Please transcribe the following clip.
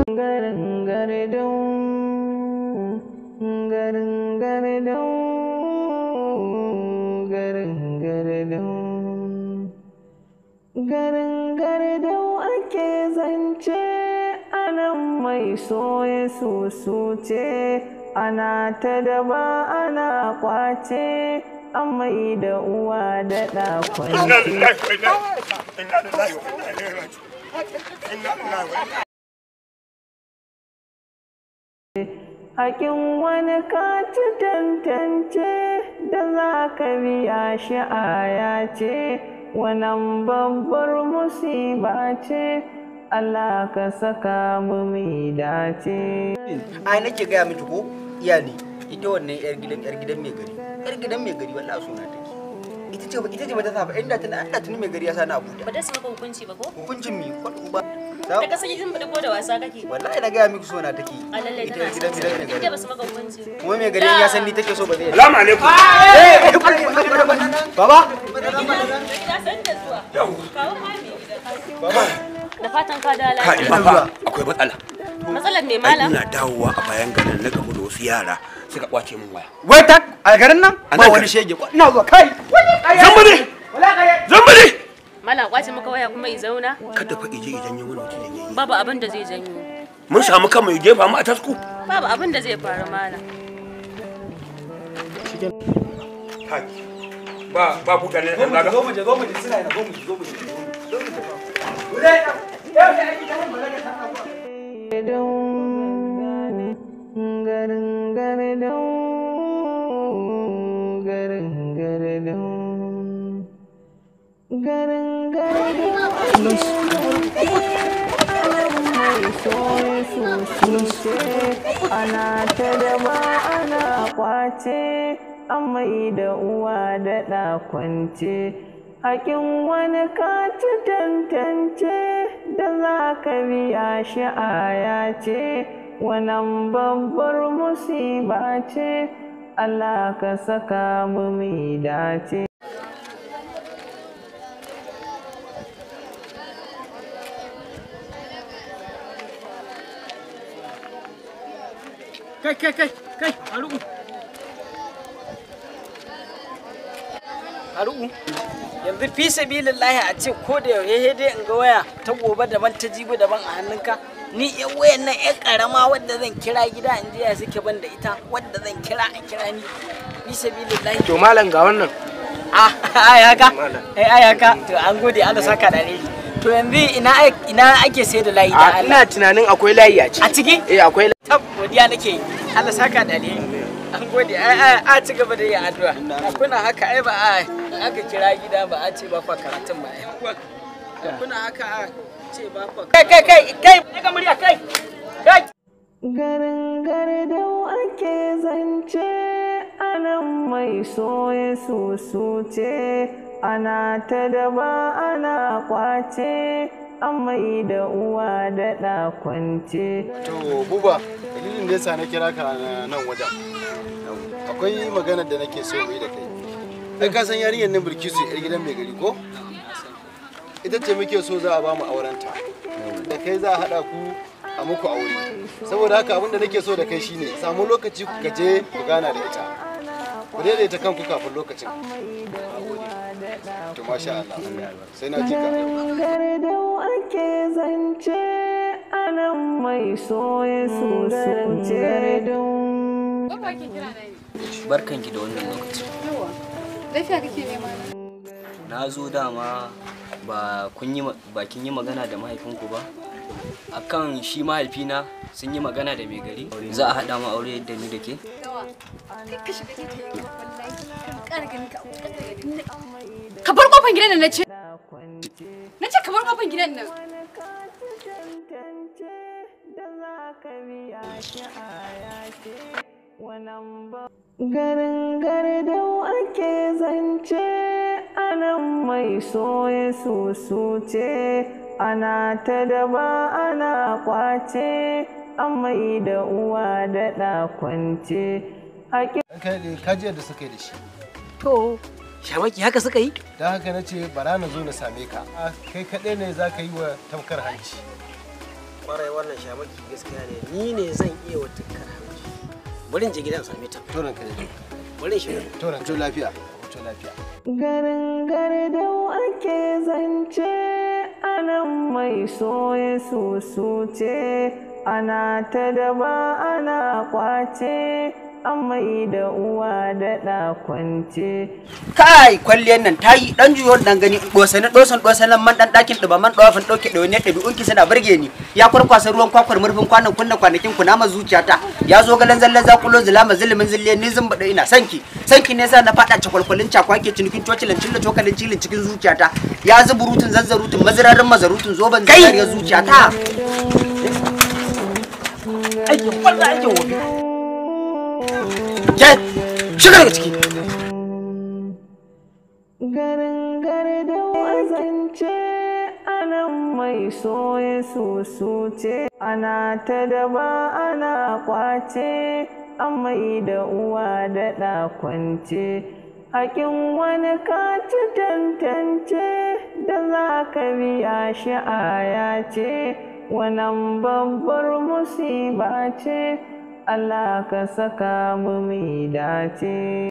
garin gardau garin gardau garin gardau garin gardau ake zance anan mai soye susuce ana ta daba ana kwace amai da uwa da ɗakwanci Hakin wani kati tantance da za ka biya shi aya ce, wannan babbar musiba ce, Allah ka saka mu mai dace. ai nake gaya miki ko iyali ita wannan yar gidan yar gidan mai gari yar gidan mai gari wallahi suna take ita ce ita ce bata saba inda tana inda tuni mai gari ya sani abuja ba da su maka hukunci ba ko hukuncin mi ko ba da ka sanya jin ko da wasa kake wallahi na gaya miki suna take a lalle ita tana yar gidan gidan mai inda gari ba su maka hukunci kuma mai gari ya san ni take so ba zai Salamu alaikum. baba ya san da zuwa kawo mami da fatan ka da Ka lafiya ina fa akwai matsala. matsalar me Ai mala ina dawowa a bayan garin na gamu da wasu yara suka kwace min waya. wai tak a garin nan A ba nan wani garin. shege ina zuwa kai Zambale! Zambale! mala kwace maka waya kuma i zauna Kada fa ije idan yi wani mutum yayi. babu abin da zai janyo Mun samu kan mai jefa mu a tasku. babu abin da zai faru mala Kai. Ba ba buɗa ne dan zaga. zo mu je zo mu je suna yana zo mu je zo mu je zo mu je garin gardau garin gardau garin gardau mai soye susuce ana ta daba ana kwace amai da uwa da ɗakwance hakin wani kati tantance da za ka biya shi aya ce wannan babbar musiba ce Allah ka saka mu mai dace kai kai kai kai haru'u haru'u yanzu fi sabilillahi a ce ko da yaushe dai in ga waya ta gobe daban ta jibi daban a hannunka ni yan wayan nan yan karama wadda zan kira gida in je ya suke ban da ita wadda zan kira a kira ni fi sabilillahi To malam ga wannan. ah ai haka ai ai haka to an gode Allah saka da ni to yanzu ina ina ake sai da layi da A Allah ina tunanin akwai layi a ciki. a ciki Eh akwai layi. tab godiya nake yi Allah saka da alheri an gode ai ai a ci gaba da yin addu'a kuna haka ai ba a aka kira gida ba a ce ba fa karatun ba ai kuna haka a ce ba fa kai kai kai kai daga murya kai kai garin gardau ake zance anan mai soye susuce ana ta daba ana kwace amai da uwa da ɗakwance To buba dalilin da yasa na kira ka na nan wajen akwai maganar da nake so mu yi da kai. Ai ka san yarinyar nan Bilkisu yar gidan mai gari ko? Ita ce muke so za a ba mu aurenta. Da kai za a haɗa ku a muku aure. Saboda haka abin da nake so da kai shine samu lokaci ku je ku gana da ita. Ku daidaita kanku kafin lokacin. To masha Allah. Sai na ji ka. gardau ake zance anan mai soye susuce barkanki da wannan lokaci Lafiya kake nema na? na zo dama ba kun yi ba kin yi magana da mahaifinku ba akan shi mahaifina sun yi magana da mai gari za a haɗa mu aure da ni da ke Yawa. Kai ka shiga ne ta yi wallahi. Kan ƙara ganin ka a wutar da gari. Ka bar kofar gidan nan na ce. Na ce ka bar kofar gidan nan. Garin gardau ake zance anan mai soye susuce ana ta daba ana kwace amai da uwa da ɗakwance haƙi Ka ji yadda suka yi da shi. to shamaki haka suka yi Don haka na ce bara na zo na same ka. A, Kai kaɗai ne za ka yi wa tamkar hanci. kwarai wannan shamaki gaskiya ne ni ne zan iya wata karamci bari in je gidan same ta to ranka da bari in shiga to ranka lafiya to lafiya garin gardau ake zance anan mai soye susuce ana ta daba ana kwace amai da uwa da ɗa kwance kai kwalliyar nan ta yi dan juyo dan gani dosane dosan dosanan man dan dakin duba man dawafin dauke da wani ɗabi'un ki suna burge ni ya kwarkwasa ruwan kwakwar murfin kwanan kunna kwanakin ku nama zuciyata ya zo galan zallan zakulo zulama zulumin zille ni zan bada ina sanki sanki ne sa na fada cakwalkwalin cakwake cinikin cocilan cilla cokalin cilin cikin zuciyata ya zuburutun zanzarutun mazirarin mazarutun zoban zariyar zuciyata aikin kwalla aikin wofi ke shiga daga ciki garin gardau a zance anan mai soye susuce ana ta daba ana kwace amai da uwa da ɗa kwance hakin wani kaci tantance da za ka biya shi aya ce wannan babbar musiba ce Allah ka saka mu mai dace